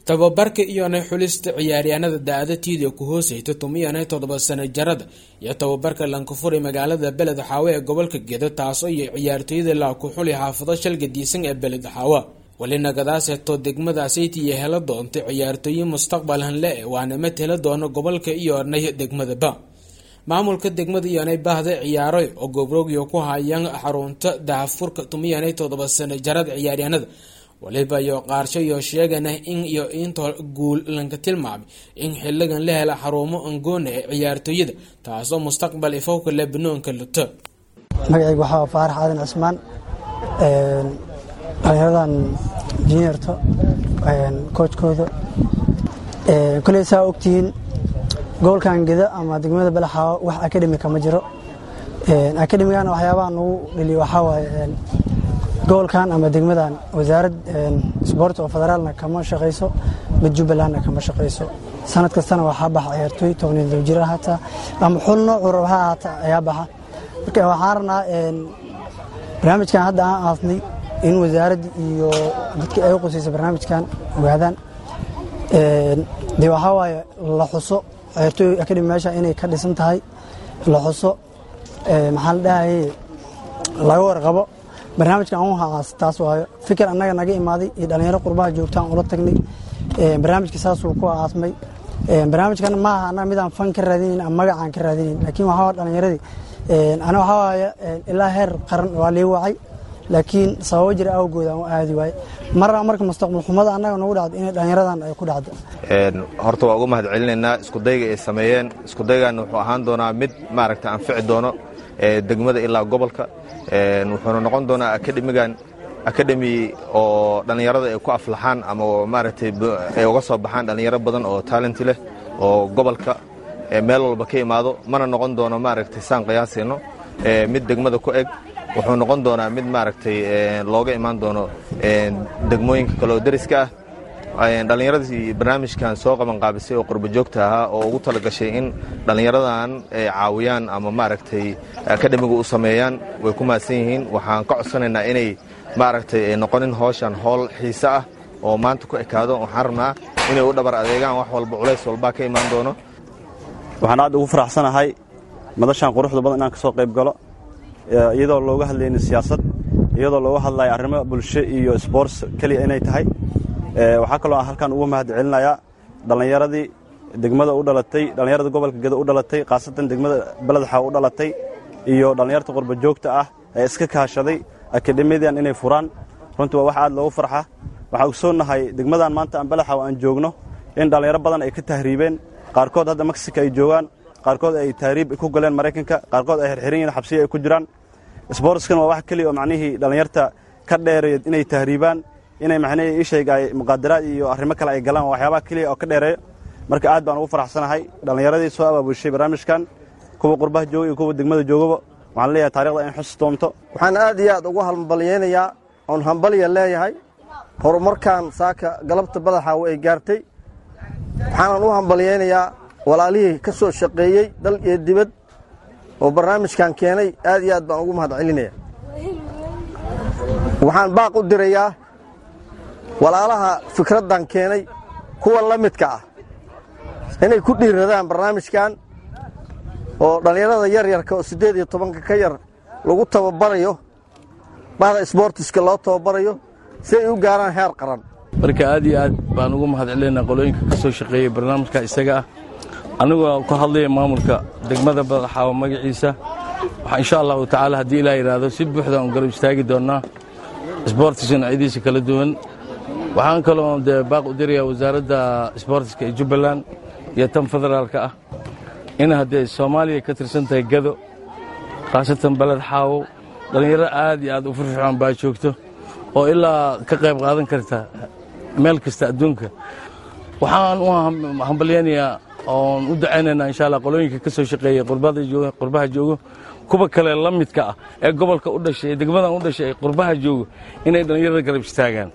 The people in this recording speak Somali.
tababarka iyonay xulista ciyaaryahanada da-ada tiida ku hooseyta tumiyanay toddoba sano jarada iyo tababarka lankafuri magaalada beled xaawe ee gobolka gedo taasoo iyo ciyaartooyada laa ku xuli xaafado shalga diisan ee beled xaawa welina gadaaseeto degmadaasayt iyo helo doonta ciyaartooye mustaqbalhan le waana mid hela doono gobolka iyonay degmadaba maamulka degmada iyonay bahda ciyaaroy oo gobrogyo ku hayaan xarunta dahafurka tumiyanay toddoba sano jarada ciyaaryahanada waliba iyo qaarsho iyo sheegana in iyo intoo guul lanka tilmaamay in xiligan la hela xarumo angoona ee ciyaartooyada taasoo mustaqbal ifowka lebanoonka luto magacaygu waxaa faarax aadan cismaan dhalinyaradan juniorto koojkooda koley saa ogtihiin gobolkan geda ama degmada balaxaawo wax akademika ma jiro akademigana waxyaabaha nagu dheliyo waxaa waaye gobolkan ama degmadan wasaarad sboort oo federaalna kama shaqayso mid jubbalandna kama shaqayso sanad kastana waxaa baxa ciyaartooy tobaniyo jir hataa ama xul noocu rabaha haata ayaa baxa marka waxaan rabnaa barnaamijkan hadda aan aasnay in wasaaradda iyo dadkii ay qusaysa barnaamijkan ogaadaan dee waxaa waaye la xuso ciyaartooy akademi meesha inay ka dhisan tahay la xuso maxaa la dhahaye laga warqabo barnaamijkan aan u haas taas waayo fikir annaga naga imaaday iyo dhallinyaro qurbaha joogtaan ula tagnay barnaamijka saasuu ku aasmay barnaamijkan maaha annaga midaan fan ka raadinayn ama magacaan ka raadinayn laakiin waxaa dhallinyaradii ana waxaa waaye ilaa heer qaran waa lii wacay laakiin sababo jira awgooda aan u aadi waaye marna marka mustaqbal xumada annaga nagu dhacdo inay dhallinyaradan ay ku dhacdo horta waa uga mahad celinaynaa iskudayga ay sameeyeen iskudaygan wuxuu ahaan doonaa mid maaragta anfici doono degmada ilaa gobolka wuxuuna noqon doonaa akademigan akademi oo dhallinyarada ay ku aflaxaan ama maaragtay ay uga soo baxaan dhallinyaro badan oo taalenti leh oo gobolka meel walba ka imaado mana noqon doono maaragtay saan qiyaasayno mid degmada ku eg wuxuu noqon doonaa mid maaragtay looga imaan doono degmooyinka kale oo deriska ah dhallinyaradii barnaamijkan soo qabanqaabisay oo qurbajoogta ahaa oo ugu tala gashay in dhallinyaradan ay caawiyaan ama maaragtay akademiga u sameeyaan way ku mahadsan yihiin waxaan ka codsanaynaa inay maaragtay ay noqonin howshan howl xiise ah oo maanta ku ekaado waxaan rabnaa inay u dhabar adeegaan wax walba culays walbaa ka imaan doono waxaan aad ugu faraxsanahay madashan quruxda badan inaan ka soo qayb galo iyadoo looga hadlaynin siyaasad iyadoo looga hadlayo arrimo bulsho iyo sboorts keliya inay tahay waxaa kaloo aan halkan ugu mahad celinayaa dhallinyaradii degmada u dhalatay dhallinyarada gobolka gedo u dhalatay khaasatan degmada beledxa u dhalatay iyo dhallinyarta qurba joogta ah ee iska kaashaday akademiyadan inay furaan runtii waa wax aad loogu farxa waxaan ogsoonnahay degmadan maanta aan beledxa aan joogno in dhallinyaro badan ay ka tahriibeen qaarkood hadda meksika ay joogaan qaarkood ay tahriib ku galeen maraykanka qaarkood ay xirxiran yihiin xabsiya ay ku jiraan sboortskan waa wax keliya oo macnihii dhallinyarta ka dheereeya inay tahriibaan inay macnihii ishayga ay muqaadaraad iyo arrimo kale ay galaan waa waxyaabaha keliya oo ka dheereeya marka aad baan ugu faraxsanahay dhallinyaradii soo abaabushay barnaamijkan kuwa qurbaha jooga iyo kuwa degmada joogaba waxaan leeyahay taarikhda in xus doonto waxaan aad iyo aad ugu hambalyaynayaa oon hambalya leeyahay horumarkan saaka galabta badaxaawo ay gaartay waxaanan u hambalyaynayaa walaalihii ka soo shaqeeyey dal iyo dibad oo barnaamijkan keenay aad iyo aad baan ugu mahad celinaya waxaan baaq u dirayaa walaalaha fikraddan keenay kuwa la midka ah inay ku dhiiradaan barnaamijkan oo dhallinyarada yaryarka oo siddeed iyo tobanka ka yar lagu tababarayo bahda sboortiska loo tababarayo si ay u gaaraan heer qaran marka aad iyo aad baan ugu mahad celinaynaa qolooyinka ka soo shaqeeyey barnaamijka isaga ah anigoo ku hadlaya maamulka degmada badaxaawo magaciisa waxaa insha allahu tacaala haddii ilaa yidhaahdo si buuxda aan garab istaagi doonnaa sboortiska noocyadiisa kala duwan waxaan kaloo dee baaq u dirayaa wasaaradda sboortiska ee jubbaland iyo tan federaalka ah in haddee soomaaliya ka tirsan tahay gado khaasatan beled xaawo dhallinyaro aad iyo aad u firfircoon baa joogto oo ilaa ka qayb qaadan karta meel kasta adduunka waxaan u hambalyaynayaa oon u dacaynaynaa insha allah qolooyinka ka soo shaqeeyey qurbaha joogo kuwa kale la midka ah ee gobolka u dhashay ee degmadan u dhashay ee qurbaha joogo inay dhallinyarada garab istaagaan